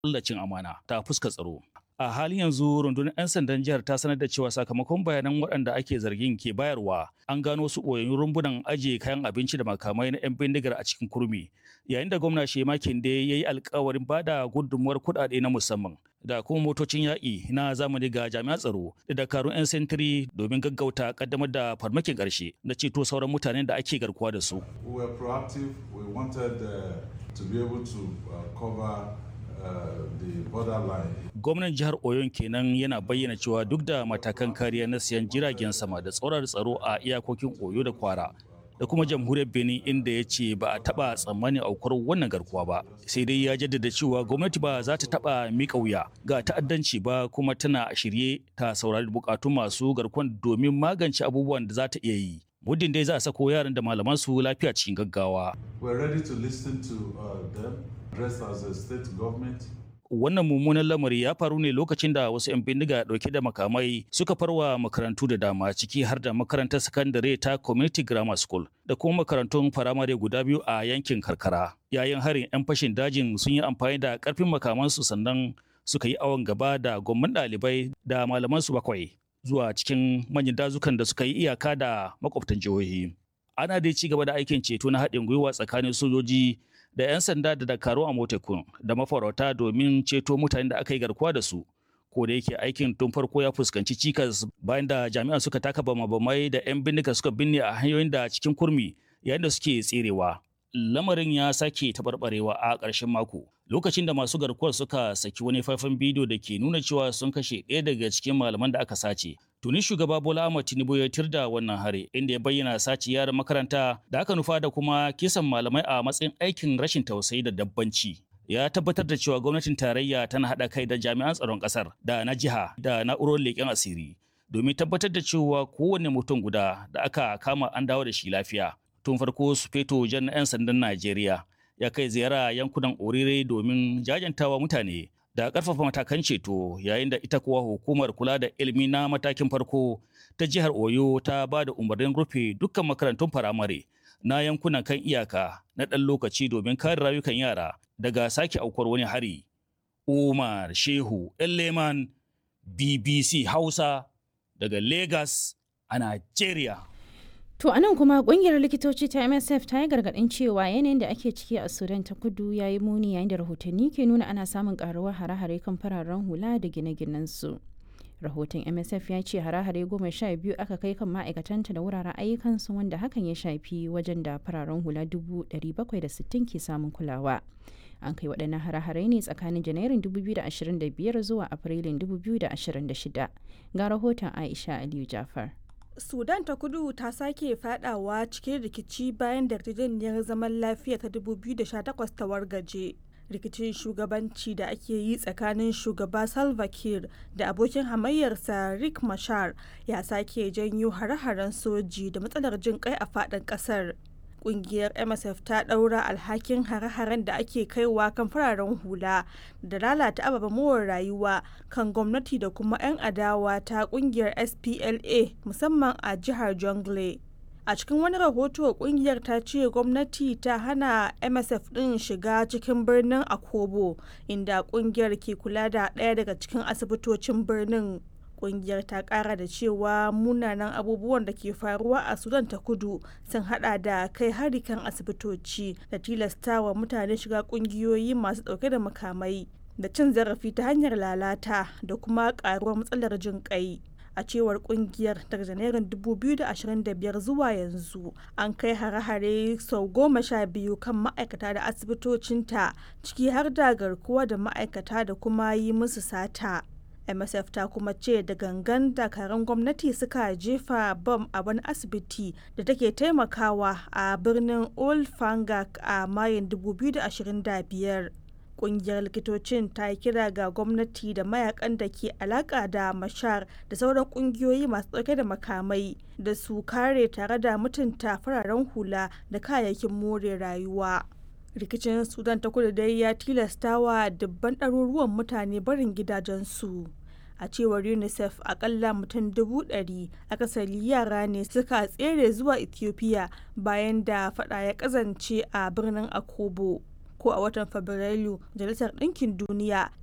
cin amana ta fuska tsaro. A halin yanzu rundunar 'yan sandan jihar ta sanar da cewa sakamakon bayanan waɗanda ake zargin ke bayarwa an gano su ɓoyayyun rumbunan ajiye kayan abinci da makamai na 'yan bindigar a cikin kurmi yayin da gwamna Shema Kinde ya yi alkawarin bada gudunmuwar kuɗaɗe na musamman da kuma motocin yaƙi na zamani ga jami'an tsaro da dakarun 'yan sentiri domin gaggauta kaddamar da farmakin ƙarshe na ceto sauran mutanen da ake garkuwa da su. We were proactive. We wanted uh, to be able to uh, cover uh, the borderline. Gwamnan jihar Oyon kenan yana bayyana cewa duk da matakan kariya na siyan jiragen sama da tsoron tsaro a iyakokin Oyo da Kwara da kuma jamhuriyar Benin inda ya ce ba a taba tsammanin aukuwar wannan garkuwa ba sai dai ya jaddada cewa gwamnati ba za ta taba miƙa wuya ga ta'addanci ba kuma tana a shirye ta saurari bukatun masu garkuwan domin magance abubuwan da za ta iya yi muddin dai za a sako yaran da malaman su lafiya cikin gaggawa We're ready to listen to uh, them, dressed as a state government. wannan mummunan lamari ya faru ne lokacin da wasu 'yan bindiga dauke da makamai suka farwa makarantu da dama ciki har da makarantar sakandare ta community grammar school da kuma makarantun firamare guda biyu a yankin karkara yayin harin 'yan fashin dajin sun yi amfani da karfin makamansu sannan suka yi awon gaba da gwamman ɗalibai da malamansu bakwai zuwa cikin manyan dazukan da suka yi iyaka da makwabtan jihohi ana dai ci gaba da aikin ceto na haɗin gwiwa tsakanin sojoji da 'yan sanda da dakaru a motekun da mafarauta domin ceto mutanen da aka yi garkuwa da su ko da yake aikin tun farko ya fuskanci cikas bayan da jami'an suka taka bama-bamai da 'yan bindiga suka binne a hanyoyin da cikin kurmi yayin da suke tserewa lamarin ya sake taɓarɓarewa a ƙarshen mako lokacin da masu garkuwar suka saki wani faifan bidiyo da ke nuna cewa sun kashe ɗaya daga cikin malaman da aka sace tuni shugaba bola ahmad tinubu ya tirda wannan hare inda ya bayyana sace yaran makaranta da aka nufa da kuma kisan malamai a matsayin aikin rashin tausayi da dabbanci ya tabbatar da cewa gwamnatin tarayya tana haɗa kai da jami'an tsaron ƙasar da na jiha da na'urorin leƙen asiri domin tabbatar da cewa kowane mutum guda da aka kama an dawo da shi lafiya tun farko su feto jan 'yan sandan najeriya ya kai ziyara yankunan orire domin jajantawa mutane da ƙarfafa matakan ceto yayin da ita kuwa hukumar kula da ilimi na matakin farko ta jihar oyo ta ba da umarnin rufe dukkan makarantun firamare na yankunan kan iyaka na ɗan lokaci domin kare rayukan yara daga sake aukuwar wani hari umar shehu leman bbc hausa daga lagos a nigeria To a nan kuma kungiyar likitoci ta MSF ta yi gargaɗin cewa yanayin da ake ciki a Sudan ta kudu ya yi muni yayin da rahotanni ke nuna ana samun karuwar hare-hare kan fararen hula da gine-ginen su. Rahoton MSF ya ce hare-hare goma sha biyu aka kai kan ma'aikatanta da wuraren ayyukansu wanda hakan ya shafi wajen da fararen hula dubu ɗari bakwai da sittin ke samun kulawa. An kai waɗannan hare-hare ne tsakanin Janairun 2025 zuwa Afrilun 2026. Ga rahoton Aisha Aliyu Jafar. sudan ta kudu ta sake fadawa cikin rikici bayan da yarjejeniyar zaman lafiya ta 2018 ta wargaje rikicin shugabanci da ake yi tsakanin shugaba salva kiir da abokin hamayyarsa rick mashar ya sake janyo hare-haren soji da matsalar jin kai a fadin kasar kungiyar msf ta daura alhakin hare-haren da ake kaiwa kan fararen hula da lalata ababen more rayuwa kan gwamnati da kuma 'yan adawa ta kungiyar spla musamman a jihar jongle a cikin wani rahoto kungiyar ta ce gwamnati ta hana msf din shiga cikin birnin akobo inda kungiyar ke kula da ɗaya daga cikin asibitocin birnin kungiyar ta kara da cewa munanan abubuwan da ke faruwa a sudan ta kudu sun hada da kai hari kan asibitoci da tilastawa mutane shiga kungiyoyi masu dauke da makamai da cin zarafi ta hanyar lalata da kuma karuwar matsalar jin kai a cewar kungiyar daga janairun 2025 zuwa yanzu an kai hare-hare sau goma sha biyu kan ma'aikata da asibitocinta ciki har da garkuwa da ma'aikata da kuma yi musu sata msf ta kuma ce da gangan dakarun gwamnati suka jefa bam a wani asibiti da take taimakawa a birnin old fangak a mayin 2025 kungiyar likitocin ta yi kira ga gwamnati da mayakan da ke alaka da mashar da sauran kungiyoyi masu dauke da makamai da su kare tare da mutunta fararen hula da kayayyakin more rayuwa rikicin sudan ta kudu dai ya tilastawa dubban ɗaruruwan mutane barin gidajensu a cewar unicef akalla mutum dubu ɗari akasari yara ne suka tsere zuwa ethiopia bayan da fada ya kazance a birnin akobo ko a watan fabrairu majalisar ɗinkin duniya